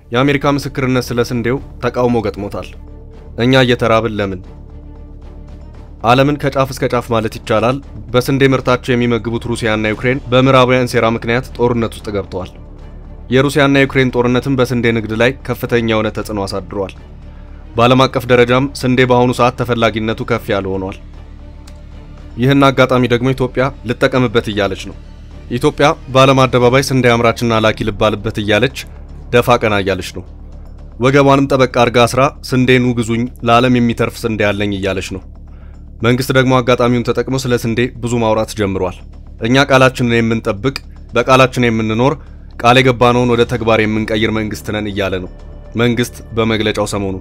የአሜሪካ ምስክርነት ስለ ስንዴው ተቃውሞ ገጥሞታል። እኛ እየተራብን ለምን? ዓለምን ከጫፍ እስከ ጫፍ ማለት ይቻላል በስንዴ ምርታቸው የሚመግቡት ሩሲያና ዩክሬን በምዕራባውያን ሴራ ምክንያት ጦርነት ውስጥ ገብተዋል። የሩሲያና ዩክሬን ጦርነትም በስንዴ ንግድ ላይ ከፍተኛ የሆነ ተጽዕኖ አሳድሯል። በዓለም አቀፍ ደረጃም ስንዴ በአሁኑ ሰዓት ተፈላጊነቱ ከፍ ያለ ሆኗል። ይህን አጋጣሚ ደግሞ ኢትዮጵያ ልጠቀምበት እያለች ነው። ኢትዮጵያ በዓለም አደባባይ ስንዴ አምራችና ላኪ ልባልበት እያለች ደፋ ቀና እያለች ነው። ወገቧንም ጠበቅ አርጋ አስራ ስንዴኑ ግዙኝ፣ ለዓለም የሚተርፍ ስንዴ ያለኝ እያለች ነው። መንግስት ደግሞ አጋጣሚውን ተጠቅሞ ስለ ስንዴ ብዙ ማውራት ጀምሯል። እኛ ቃላችንን የምንጠብቅ በቃላችን የምንኖር ቃል የገባነውን ወደ ተግባር የምንቀይር መንግስት ነን እያለ ነው መንግስት በመግለጫው ሰሞኑ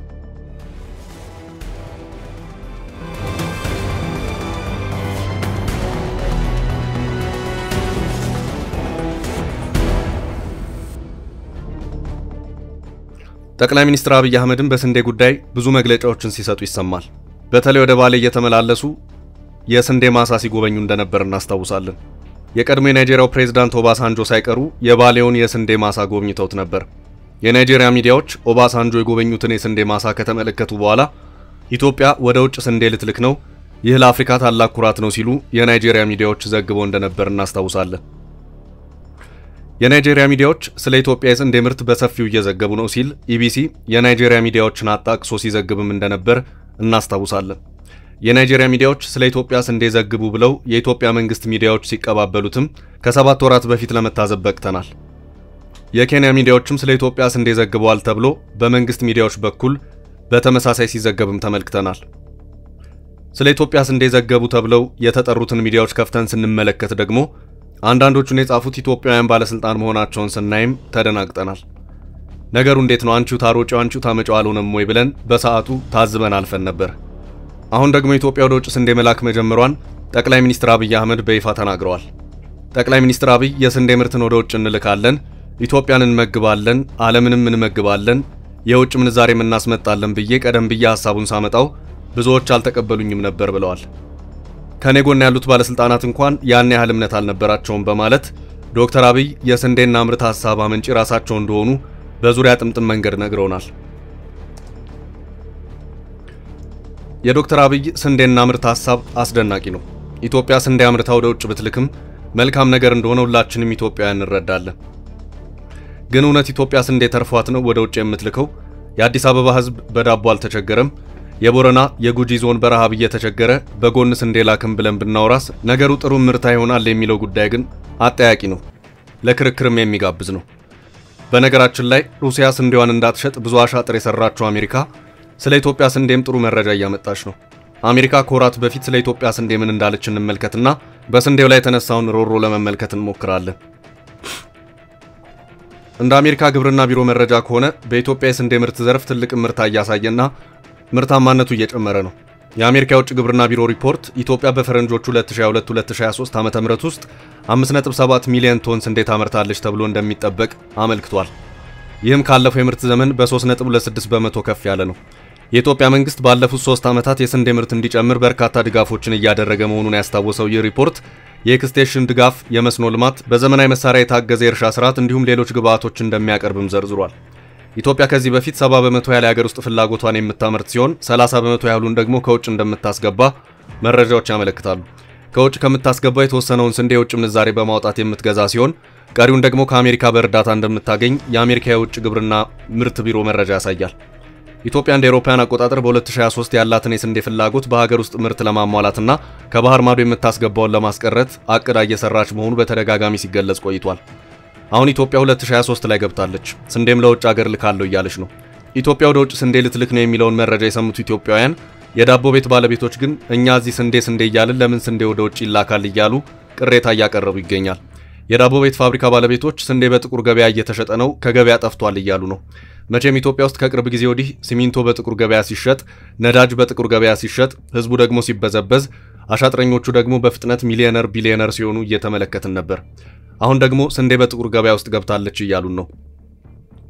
ጠቅላይ ሚኒስትር አብይ አህመድም በስንዴ ጉዳይ ብዙ መግለጫዎችን ሲሰጡ ይሰማል። በተለይ ወደ ባሌ እየተመላለሱ የስንዴ ማሳ ሲጎበኙ እንደነበር እናስታውሳለን። የቀድሞ የናይጄሪያው ፕሬዝዳንት ኦባሳንጆ ሳይቀሩ የባሌውን የስንዴ ማሳ ጎብኝተውት ነበር። የናይጄሪያ ሚዲያዎች ኦባሳንጆ የጎበኙትን የስንዴ ማሳ ከተመለከቱ በኋላ ኢትዮጵያ ወደ ውጭ ስንዴ ልትልክ ነው፣ ይህ ለአፍሪካ ታላቅ ኩራት ነው ሲሉ የናይጄሪያ ሚዲያዎች ዘግበው እንደነበር እናስታውሳለን። የናይጄሪያ ሚዲያዎች ስለ ኢትዮጵያ የስንዴ ምርት በሰፊው እየዘገቡ ነው ሲል ኢቢሲ የናይጄሪያ ሚዲያዎችን አጣቅሶ ሲዘግብም እንደነበር እናስታውሳለን። የናይጄሪያ ሚዲያዎች ስለ ኢትዮጵያ ስንዴ ዘግቡ ብለው የኢትዮጵያ መንግስት ሚዲያዎች ሲቀባበሉትም ከሰባት ወራት በፊት ለመታዘብ በቅተናል። የኬንያ ሚዲያዎችም ስለ ኢትዮጵያ ስንዴ ዘግበዋል ተብሎ በመንግስት ሚዲያዎች በኩል በተመሳሳይ ሲዘገብም ተመልክተናል። ስለ ኢትዮጵያ ስንዴ ዘገቡ ተብለው የተጠሩትን ሚዲያዎች ከፍተን ስንመለከት ደግሞ አንዳንዶቹን የጻፉት ኢትዮጵያውያን ባለስልጣን መሆናቸውን ስናይም ተደናግጠናል። ነገሩ እንዴት ነው? አንቺው ታሮጪው አንቺው ታመጪው አልሆነም ወይ ብለን በሰዓቱ ታዝበን አልፈን ነበር። አሁን ደግሞ ኢትዮጵያ ወደ ውጭ ስንዴ መላክ መጀመሯን ጠቅላይ ሚኒስትር አብይ አህመድ በይፋ ተናግረዋል። ጠቅላይ ሚኒስትር አብይ የስንዴ ምርትን ወደ ውጭ እንልካለን፣ ኢትዮጵያን እንመግባለን፣ ዓለምንም እንመግባለን፣ የውጭ ምንዛሬም እናስመጣለን ብዬ ቀደም ብዬ ሐሳቡን ሳመጣው ብዙዎች አልተቀበሉኝም ነበር ብለዋል። ከኔ ጎን ያሉት ባለስልጣናት እንኳን ያን ያህል እምነት አልነበራቸውም በማለት ዶክተር አብይ የስንዴና ምርት ሐሳብ አመንጪ ራሳቸው እንደሆኑ በዙሪያ ጥምጥም መንገድ ነግረውናል። የዶክተር አብይ ስንዴና ምርት ሐሳብ አስደናቂ ነው። ኢትዮጵያ ስንዴ አምርታ ወደ ውጭ ብትልክም መልካም ነገር እንደሆነ ሁላችንም ኢትዮጵያውያን እንረዳለን። ግን እውነት ኢትዮጵያ ስንዴ ተርፏት ነው ወደ ውጭ የምትልከው? የአዲስ አበባ ሕዝብ በዳቦ አልተቸገረም? የቦረና የጉጂ ዞን በረሃብ እየተቸገረ በጎን ስንዴ ላክም ብለን ብናወራስ ነገሩ ጥሩ ምርታ ይሆናል የሚለው ጉዳይ ግን አጠያቂ ነው፣ ለክርክርም የሚጋብዝ ነው። በነገራችን ላይ ሩሲያ ስንዴዋን እንዳትሸጥ ብዙ አሻጥር የሰራችው አሜሪካ ስለ ኢትዮጵያ ስንዴም ጥሩ መረጃ እያመጣች ነው። አሜሪካ ከወራት በፊት ስለ ኢትዮጵያ ስንዴ ምን እንዳለች እንመልከትና በስንዴው ላይ የተነሳውን ሮሮ ለመመልከት እንሞክራለን። እንደ አሜሪካ ግብርና ቢሮ መረጃ ከሆነ በኢትዮጵያ የስንዴ ምርት ዘርፍ ትልቅ ምርታ እያሳየና ምርታማነቱ እየጨመረ ነው። የአሜሪካ የውጭ ግብርና ቢሮ ሪፖርት ኢትዮጵያ በፈረንጆቹ 2022-2023 ዓ.ም ውስጥ 5.7 ሚሊዮን ቶን ስንዴ ታመርታለች ተብሎ እንደሚጠበቅ አመልክቷል። ይህም ካለፈው የምርት ዘመን በ3.26 በመቶ ከፍ ያለ ነው። የኢትዮጵያ መንግስት ባለፉት ሶስት ዓመታት የስንዴ ምርት እንዲጨምር በርካታ ድጋፎችን እያደረገ መሆኑን ያስታወሰው ይህ ሪፖርት የኤክስቴንሽን ድጋፍ፣ የመስኖ ልማት፣ በዘመናዊ መሳሪያ የታገዘ የእርሻ ስርዓት እንዲሁም ሌሎች ግብዓቶች እንደሚያቀርብም ዘርዝሯል። ኢትዮጵያ ከዚህ በፊት 70 በመቶ ያህል የሀገር ውስጥ ፍላጎቷን የምታመርት ሲሆን 30 በመቶ ያህሉን ደግሞ ከውጭ እንደምታስገባ መረጃዎች ያመለክታሉ። ከውጭ ከምታስገባው የተወሰነውን ስንዴ የውጭ ምንዛሬ በማውጣት የምትገዛ ሲሆን ቀሪውን ደግሞ ከአሜሪካ በእርዳታ እንደምታገኝ የአሜሪካ የውጭ ግብርና ምርት ቢሮ መረጃ ያሳያል። ኢትዮጵያ እንደ አውሮፓውያን አቆጣጠር በ2023 ያላትን የስንዴ ፍላጎት በሀገር ውስጥ ምርት ለማሟላትና ከባህር ማዶ የምታስገባውን ለማስቀረት አቅዳ እየሰራች መሆኑ በተደጋጋሚ ሲገለጽ ቆይቷል። አሁን ኢትዮጵያ 2023 ላይ ገብታለች። ስንዴም ለውጭ ሀገር ልካለሁ እያለች ነው። ኢትዮጵያ ወደ ውጭ ስንዴ ልትልክ ነው የሚለውን መረጃ የሰሙት ኢትዮጵያውያን የዳቦ ቤት ባለቤቶች ግን እኛ እዚህ ስንዴ ስንዴ እያልን ለምን ስንዴ ወደ ውጭ ይላካል እያሉ ቅሬታ እያቀረቡ ይገኛል። የዳቦ ቤት ፋብሪካ ባለቤቶች ስንዴ በጥቁር ገበያ እየተሸጠ ነው፣ ከገበያ ጠፍቷል እያሉ ነው። መቼም ኢትዮጵያ ውስጥ ከቅርብ ጊዜ ወዲህ ሲሚንቶ በጥቁር ገበያ ሲሸጥ፣ ነዳጅ በጥቁር ገበያ ሲሸጥ፣ ህዝቡ ደግሞ ሲበዘበዝ፣ አሻጥረኞቹ ደግሞ በፍጥነት ሚሊዮነር ቢሊዮነር ሲሆኑ እየተመለከትን ነበር። አሁን ደግሞ ስንዴ በጥቁር ገበያ ውስጥ ገብታለች እያሉን ነው።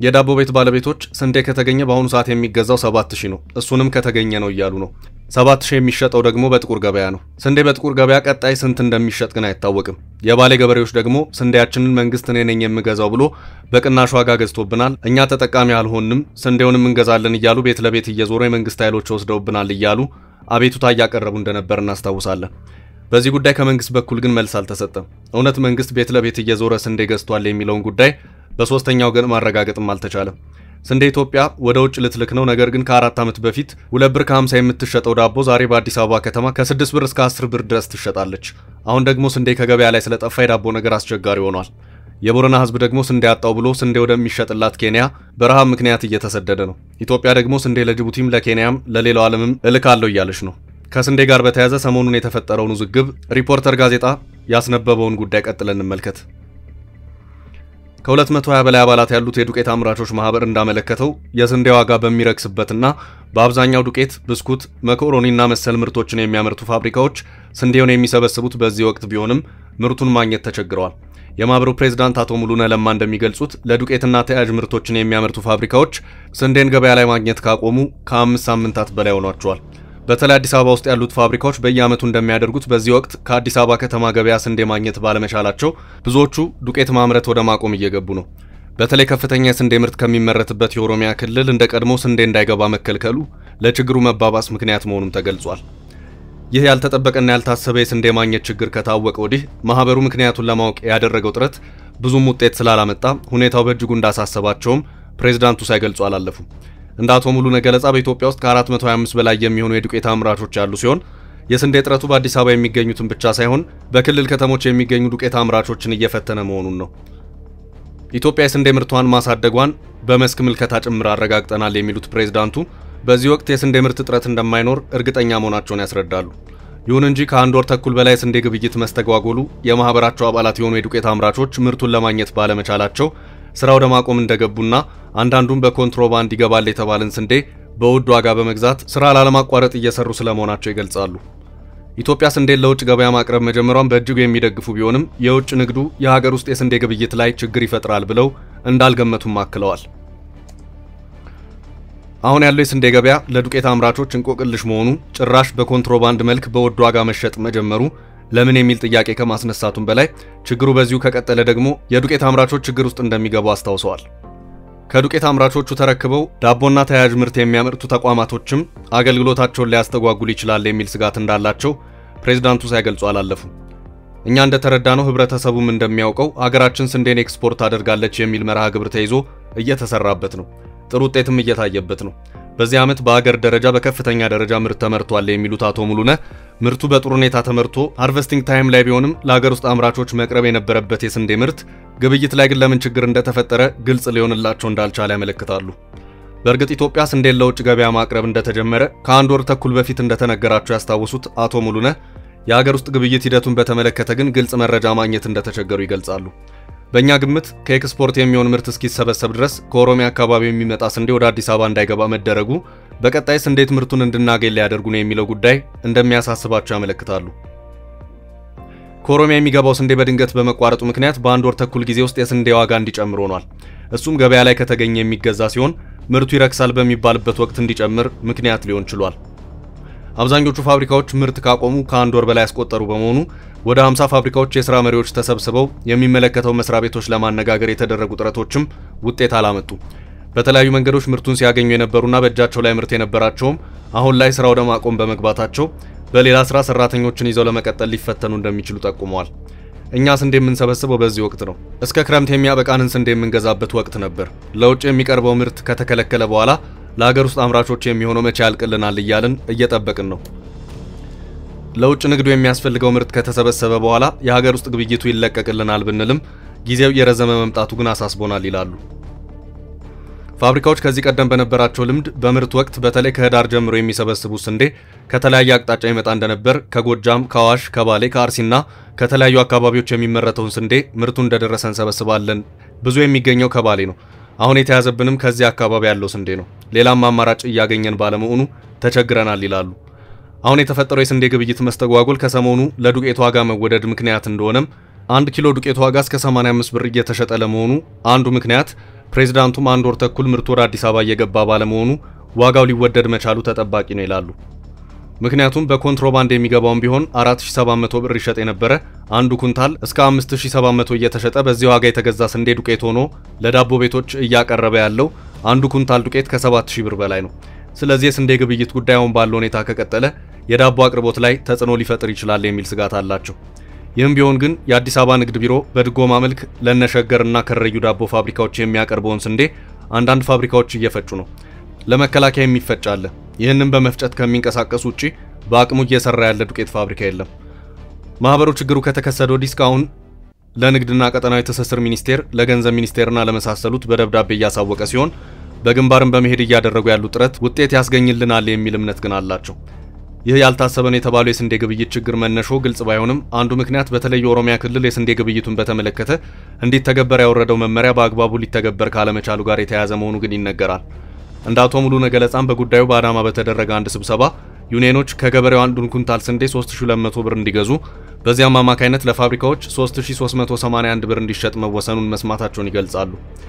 የዳቦ ቤት ባለቤቶች ስንዴ ከተገኘ በአሁኑ ሰዓት የሚገዛው 7000 ነው፣ እሱንም ከተገኘ ነው እያሉ ነው። 7000 የሚሸጠው ደግሞ በጥቁር ገበያ ነው። ስንዴ በጥቁር ገበያ ቀጣይ ስንት እንደሚሸጥ ግን አይታወቅም። የባሌ ገበሬዎች ደግሞ ስንዴያችንን መንግስት እኔ ነኝ የምገዛው ብሎ በቅናሽ ዋጋ ገዝቶብናል፣ እኛ ተጠቃሚ አልሆንም፣ ስንዴውንም እንገዛለን እያሉ ቤት ለቤት እየዞሩ የመንግስት ኃይሎች ወስደውብናል እያሉ አቤቱታ እያቀረቡ እንደነበር እናስታውሳለን። በዚህ ጉዳይ ከመንግስት በኩል ግን መልስ አልተሰጠም። እውነት መንግስት ቤት ለቤት እየዞረ ስንዴ ገዝቷል የሚለውን ጉዳይ በሶስተኛው ወገን ማረጋገጥም አልተቻለም። ስንዴ ኢትዮጵያ ወደ ውጭ ልትልክ ነው። ነገር ግን ከአራት ዓመት በፊት ሁለት ብር ከ50 የምትሸጠው ዳቦ ዛሬ በአዲስ አበባ ከተማ ከ6 ብር እስከ 10 ብር ድረስ ትሸጣለች። አሁን ደግሞ ስንዴ ከገበያ ላይ ስለጠፋ የዳቦ ነገር አስቸጋሪ ሆኗል። የቦረና ህዝብ ደግሞ ስንዴ አጣው ብሎ ስንዴ ወደሚሸጥላት ኬንያ በረሃብ ምክንያት እየተሰደደ ነው። ኢትዮጵያ ደግሞ ስንዴ ለጅቡቲም ለኬንያም ለሌላው ዓለምም እልካለሁ እያለች ነው። ከስንዴ ጋር በተያያዘ ሰሞኑን የተፈጠረውን ውዝግብ ሪፖርተር ጋዜጣ ያስነበበውን ጉዳይ ቀጥለን እንመልከት። ከ220 በላይ አባላት ያሉት የዱቄት አምራቾች ማህበር እንዳመለከተው የስንዴ ዋጋ በሚረክስበትና በአብዛኛው ዱቄት፣ ብስኩት፣ መኮሮኒና መሰል ምርቶችን የሚያመርቱ ፋብሪካዎች ስንዴውን የሚሰበስቡት በዚህ ወቅት ቢሆንም ምርቱን ማግኘት ተቸግረዋል። የማህበሩ ፕሬዝዳንት አቶ ሙሉነ ለማ እንደሚገልጹት ለዱቄትና ተያያዥ ምርቶችን የሚያመርቱ ፋብሪካዎች ስንዴን ገበያ ላይ ማግኘት ካቆሙ ከአምስት ሳምንታት በላይ ሆኗቸዋል። በተለይ አዲስ አበባ ውስጥ ያሉት ፋብሪካዎች በየዓመቱ እንደሚያደርጉት በዚህ ወቅት ከአዲስ አበባ ከተማ ገበያ ስንዴ ማግኘት ባለመቻላቸው ብዙዎቹ ዱቄት ማምረት ወደ ማቆም እየገቡ ነው። በተለይ ከፍተኛ የስንዴ ምርት ከሚመረትበት የኦሮሚያ ክልል እንደ ቀድሞ ስንዴ እንዳይገባ መከልከሉ ለችግሩ መባባስ ምክንያት መሆኑም ተገልጿል። ይህ ያልተጠበቀና ያልታሰበ የስንዴ ማግኘት ችግር ከታወቀ ወዲህ ማህበሩ ምክንያቱን ለማወቅ ያደረገው ጥረት ብዙም ውጤት ስላላመጣ ሁኔታው በእጅጉ እንዳሳሰባቸውም ፕሬዝዳንቱ ሳይገልጹ አላለፉም። እንደ አቶ ሙሉነ ገለጻ በኢትዮጵያ ውስጥ ከ425 በላይ የሚሆኑ የዱቄት አምራቾች ያሉ ሲሆን የስንዴ እጥረቱ በአዲስ አበባ የሚገኙትን ብቻ ሳይሆን በክልል ከተሞች የሚገኙ ዱቄት አምራቾችን እየፈተነ መሆኑን ነው። ኢትዮጵያ የስንዴ ምርቷን ማሳደጓን በመስክ ምልከታ ጭምር አረጋግጠናል የሚሉት ፕሬዝዳንቱ በዚህ ወቅት የስንዴ ምርት እጥረት እንደማይኖር እርግጠኛ መሆናቸውን ያስረዳሉ። ይሁን እንጂ ከአንድ ወር ተኩል በላይ ስንዴ ግብይት መስተጓጎሉ የማህበራቸው አባላት የሆኑ የዱቄት አምራቾች ምርቱን ለማግኘት ባለመቻላቸው ስራ ወደ ማቆም እንደገቡና አንዳንዱም በኮንትሮባንድ ይገባል የተባለን ስንዴ በውድ ዋጋ በመግዛት ስራ ላለማቋረጥ እየሰሩ ስለመሆናቸው ይገልጻሉ። ኢትዮጵያ ስንዴን ለውጭ ገበያ ማቅረብ መጀመሯን በእጅጉ የሚደግፉ ቢሆንም የውጭ ንግዱ የሀገር ውስጥ የስንዴ ግብይት ላይ ችግር ይፈጥራል ብለው እንዳልገመቱም አክለዋል። አሁን ያለው የስንዴ ገበያ ለዱቄት አምራቾች እንቆቅልሽ መሆኑ ጭራሽ በኮንትሮባንድ መልክ በውድ ዋጋ መሸጥ መጀመሩ ለምን የሚል ጥያቄ ከማስነሳቱም በላይ ችግሩ በዚሁ ከቀጠለ ደግሞ የዱቄት አምራቾች ችግር ውስጥ እንደሚገቡ አስታውሰዋል። ከዱቄት አምራቾቹ ተረክበው ዳቦና ተያያዥ ምርት የሚያመርቱ ተቋማቶችም አገልግሎታቸውን ሊያስተጓጉል ይችላል የሚል ስጋት እንዳላቸው ፕሬዝዳንቱ ሳይገልጹ አላለፉም። እኛ እንደተረዳነው ህብረተሰቡም እንደሚያውቀው አገራችን ስንዴን ኤክስፖርት አደርጋለች የሚል መርሃ ግብር ተይዞ እየተሰራበት ነው። ጥሩ ውጤትም እየታየበት ነው። በዚህ ዓመት በአገር ደረጃ በከፍተኛ ደረጃ ምርት ተመርቷል የሚሉት አቶ ሙሉነ ምርቱ በጥሩ ሁኔታ ተመርቶ ሃርቨስቲንግ ታይም ላይ ቢሆንም ለሀገር ውስጥ አምራቾች መቅረብ የነበረበት የስንዴ ምርት ግብይት ላይ ግን ለምን ችግር እንደተፈጠረ ግልጽ ሊሆንላቸው እንዳልቻለ ያመለክታሉ። በእርግጥ ኢትዮጵያ ስንዴን ለውጭ ገበያ ማቅረብ እንደተጀመረ ከአንድ ወር ተኩል በፊት እንደተነገራቸው ያስታወሱት አቶ ሙሉነ የሀገር ውስጥ ግብይት ሂደቱን በተመለከተ ግን ግልጽ መረጃ ማግኘት እንደተቸገሩ ይገልጻሉ። በእኛ ግምት ከኤክስፖርት የሚሆን ምርት እስኪሰበሰብ ድረስ ከኦሮሚያ አካባቢ የሚመጣ ስንዴ ወደ አዲስ አበባ እንዳይገባ መደረጉ በቀጣይስ እንዴት ምርቱን እንድናገኝ ሊያደርጉ ነው የሚለው ጉዳይ እንደሚያሳስባቸው ያመለክታሉ። ከኦሮሚያ የሚገባው ስንዴ በድንገት በመቋረጡ ምክንያት በአንድ ወር ተኩል ጊዜ ውስጥ የስንዴ ዋጋ እንዲጨምር ሆኗል። እሱም ገበያ ላይ ከተገኘ የሚገዛ ሲሆን ምርቱ ይረክሳል በሚባልበት ወቅት እንዲጨምር ምክንያት ሊሆን ችሏል። አብዛኞቹ ፋብሪካዎች ምርት ካቆሙ ከአንድ ወር በላይ ያስቆጠሩ በመሆኑ ወደ 50 ፋብሪካዎች የሥራ መሪዎች ተሰብስበው የሚመለከተው መስሪያ ቤቶች ለማነጋገር የተደረጉ ጥረቶችም ውጤት አላመጡ። በተለያዩ መንገዶች ምርቱን ሲያገኙ የነበሩና በእጃቸው ላይ ምርት የነበራቸውም አሁን ላይ ስራ ወደ ማቆም በመግባታቸው በሌላ ስራ ሰራተኞችን ይዘው ለመቀጠል ሊፈተኑ እንደሚችሉ ጠቁመዋል። እኛ ስንዴ የምንሰበስበው በዚህ ወቅት ነው። እስከ ክረምት የሚያበቃንን ስንዴ የምንገዛበት ወቅት ነበር። ለውጭ የሚቀርበው ምርት ከተከለከለ በኋላ ለሀገር ውስጥ አምራቾች የሚሆነው መቼ ያልቅልናል እያልን እየጠበቅን ነው። ለውጭ ንግዱ የሚያስፈልገው ምርት ከተሰበሰበ በኋላ የሀገር ውስጥ ግብይቱ ይለቀቅልናል ብንልም ጊዜው የረዘመ መምጣቱ ግን አሳስቦናል ይላሉ። ፋብሪካዎች ከዚህ ቀደም በነበራቸው ልምድ በምርት ወቅት በተለይ ከህዳር ጀምሮ የሚሰበስቡት ስንዴ ከተለያየ አቅጣጫ ይመጣ እንደነበር ከጎጃም፣ ከአዋሽ፣ ከባሌ፣ ከአርሲና ከተለያዩ አካባቢዎች የሚመረተውን ስንዴ ምርቱ እንደደረሰ እንሰበስባለን። ብዙ የሚገኘው ከባሌ ነው። አሁን የተያዘብንም ከዚህ አካባቢ ያለው ስንዴ ነው። ሌላም አማራጭ እያገኘን ባለመሆኑ ተቸግረናል ይላሉ። አሁን የተፈጠረው የስንዴ ግብይት መስተጓጎል ከሰሞኑ ለዱቄት ዋጋ መወደድ ምክንያት እንደሆነም አንድ ኪሎ ዱቄት ዋጋ እስከ 85 ብር እየተሸጠ ለመሆኑ አንዱ ምክንያት ፕሬዝዳንቱም አንድ ወር ተኩል ምርቱ ወደ አዲስ አበባ እየገባ ባለመሆኑ ዋጋው ሊወደድ መቻሉ ተጠባቂ ነው ይላሉ። ምክንያቱም በኮንትሮባንድ የሚገባውን ቢሆን 4700 ብር ይሸጥ የነበረ አንዱ ኩንታል እስከ 5700 እየተሸጠ በዚህ ዋጋ የተገዛ ስንዴ ዱቄት ሆኖ ለዳቦ ቤቶች እያቀረበ ያለው አንዱ ኩንታል ዱቄት ከ7000 ብር በላይ ነው። ስለዚህ የስንዴ ግብይት ጉዳዩን ባለው ሁኔታ ከቀጠለ የዳቦ አቅርቦት ላይ ተጽዕኖ ሊፈጥር ይችላል የሚል ስጋት አላቸው። ይህም ቢሆን ግን የአዲስ አበባ ንግድ ቢሮ በድጎማ መልክ ለነሸገርና ከረዩ ዳቦ ፋብሪካዎች የሚያቀርበውን ስንዴ አንዳንድ ፋብሪካዎች እየፈጩ ነው። ለመከላከያ የሚፈጭ አለ። ይህንን በመፍጨት ከሚንቀሳቀሱ ውጪ በአቅሙ እየሰራ ያለ ዱቄት ፋብሪካ የለም። ማህበሩ ችግሩ ከተከሰተ ወዲህ እስካሁን ለንግድና ቀጠናዊ ትስስር ሚኒስቴር፣ ለገንዘብ ሚኒስቴርና ለመሳሰሉት በደብዳቤ እያሳወቀ ሲሆን በግንባርም በመሄድ እያደረጉ ያሉ ጥረት ውጤት ያስገኝልናል የሚል እምነት ግን አላቸው። ይህ ያልታሰበን የተባለው የስንዴ ግብይት ችግር መነሾ ግልጽ ባይሆንም አንዱ ምክንያት በተለይ የኦሮሚያ ክልል የስንዴ ግብይቱን በተመለከተ እንዲተገበር ያወረደው መመሪያ በአግባቡ ሊተገበር ካለመቻሉ ጋር የተያያዘ መሆኑ ግን ይነገራል። እንደ አቶ ሙሉነ ገለጻም በጉዳዩ በአዳማ በተደረገ አንድ ስብሰባ ዩኒየኖች ከገበሬው አንዱን ኩንታል ስንዴ 3200 ብር እንዲገዙ በዚያም አማካይነት ለፋብሪካዎች 3381 ብር እንዲሸጥ መወሰኑን መስማታቸውን ይገልጻሉ።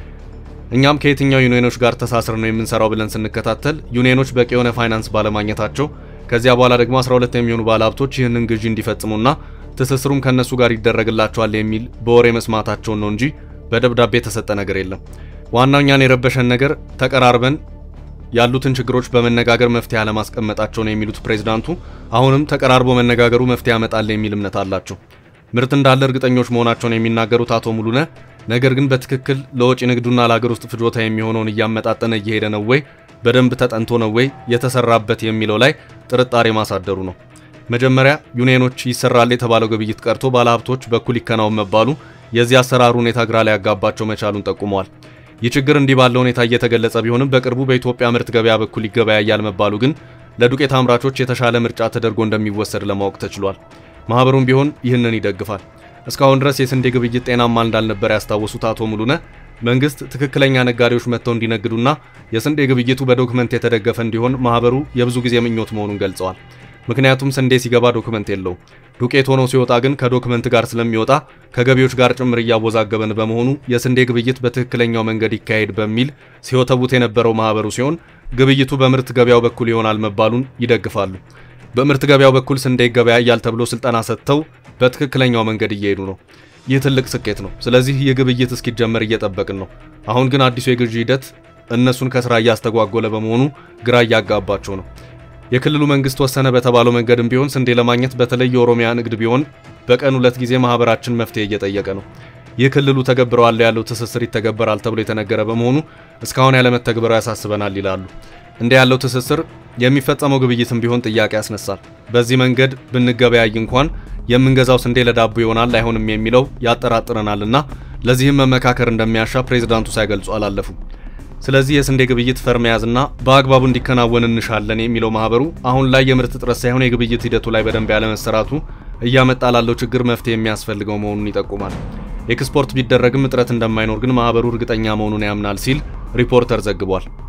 እኛም ከየትኛው ዩኒየኖች ጋር ተሳስር ነው የምንሰራው ብለን ስንከታተል ዩኒየኖች በቂ የሆነ ፋይናንስ ባለማግኘታቸው ከዚያ በኋላ ደግሞ 12 የሚሆኑ ባለሀብቶች ይህንን ግዢ እንዲፈጽሙና ትስስሩም ከነሱ ጋር ይደረግላቸዋል የሚል በወሬ መስማታቸውን ነው እንጂ በደብዳቤ የተሰጠ ነገር የለም። ዋናው እኛን የረበሸን ነገር ተቀራርበን ያሉትን ችግሮች በመነጋገር መፍትሄ አለማስቀመጣቸው ነው የሚሉት ፕሬዝዳንቱ አሁንም ተቀራርቦ መነጋገሩ መፍትሄ ያመጣል የሚል እምነት አላቸው። ምርት እንዳለ እርግጠኞች መሆናቸውን የሚናገሩት አቶ ሙሉነ ነገር ግን በትክክል ለወጪ ንግዱና ለሀገር ውስጥ ፍጆታ የሚሆነውን እያመጣጠነ እየሄደ ነው ወይ፣ በደንብ ተጠንቶ ነው ወይ የተሰራበት የሚለው ላይ ጥርጣሬ ማሳደሩ ነው። መጀመሪያ ዩኒየኖች ይሰራል የተባለው ግብይት ቀርቶ ባለሀብቶች በኩል ይከናወን መባሉ የዚህ አሰራሩ ሁኔታ ግራ ሊያጋባቸው መቻሉን ጠቁመዋል። ይህ ችግር እንዲህ ባለ ሁኔታ እየተገለጸ ቢሆንም በቅርቡ በኢትዮጵያ ምርት ገበያ በኩል ይገበያያል መባሉ ግን ለዱቄት አምራቾች የተሻለ ምርጫ ተደርጎ እንደሚወሰድ ለማወቅ ተችሏል። ማህበሩም ቢሆን ይህንን ይደግፋል። እስካሁን ድረስ የስንዴ ግብይት ጤናማ እንዳልነበረ ያስታወሱት አቶ ሙሉነ መንግስት ትክክለኛ ነጋዴዎች መጥተው እንዲነግዱና የስንዴ ግብይቱ በዶክመንት የተደገፈ እንዲሆን ማህበሩ የብዙ ጊዜ ምኞት መሆኑን ገልጸዋል። ምክንያቱም ስንዴ ሲገባ ዶክመንት የለውም። ዱቄት ሆኖ ሲወጣ ግን ከዶክመንት ጋር ስለሚወጣ ከገቢዎች ጋር ጭምር እያወዛገበን በመሆኑ የስንዴ ግብይት በትክክለኛው መንገድ ይካሄድ በሚል ሲወተቡት የነበረው ማህበሩ ሲሆን ግብይቱ በምርት ገበያው በኩል ይሆናል መባሉን ይደግፋሉ። በምርት ገበያው በኩል ስንዴ ይገበያያል ተብሎ ስልጠና ሰጥተው በትክክለኛው መንገድ እየሄዱ ነው። ይህ ትልቅ ስኬት ነው። ስለዚህ ይህ ግብይት እስኪጀመር እየጠበቅን ነው። አሁን ግን አዲሱ የግዢ ሂደት እነሱን ከስራ እያስተጓጎለ በመሆኑ ግራ እያጋባቸው ነው። የክልሉ መንግስት ወሰነ በተባለው መንገድም ቢሆን ስንዴ ለማግኘት በተለይ የኦሮሚያ ንግድ ቢሆን በቀን ሁለት ጊዜ ማህበራችን መፍትሄ እየጠየቀ ነው። ይህ ክልሉ ተገብረዋል ያለው ትስስር ይተገበራል ተብሎ የተነገረ በመሆኑ እስካሁን ያለመተግበሩ ያሳስበናል ይላሉ። እንደ ያለው ትስስር የሚፈጸመው ግብይትም ቢሆን ጥያቄ ያስነሳል። በዚህ መንገድ ብንገበያይ እንኳን የምንገዛው ስንዴ ለዳቦ ይሆናል አይሆንም የሚለው ያጠራጥረናልና ለዚህም መመካከር እንደሚያሻ ፕሬዝዳንቱ ሳይገልጹ አላለፉም። ስለዚህ የስንዴ ግብይት ፈር መያዝና በአግባቡ እንዲከናወን እንሻለን የሚለው ማህበሩ አሁን ላይ የምርት እጥረት ሳይሆን የግብይት ሂደቱ ላይ በደንብ ያለመሰራቱ እያመጣ ላለው ችግር መፍትሄ የሚያስፈልገው መሆኑን ይጠቁማል። ኤክስፖርት ቢደረግም እጥረት እንደማይኖር ግን ማህበሩ እርግጠኛ መሆኑን ያምናል ሲል ሪፖርተር ዘግቧል።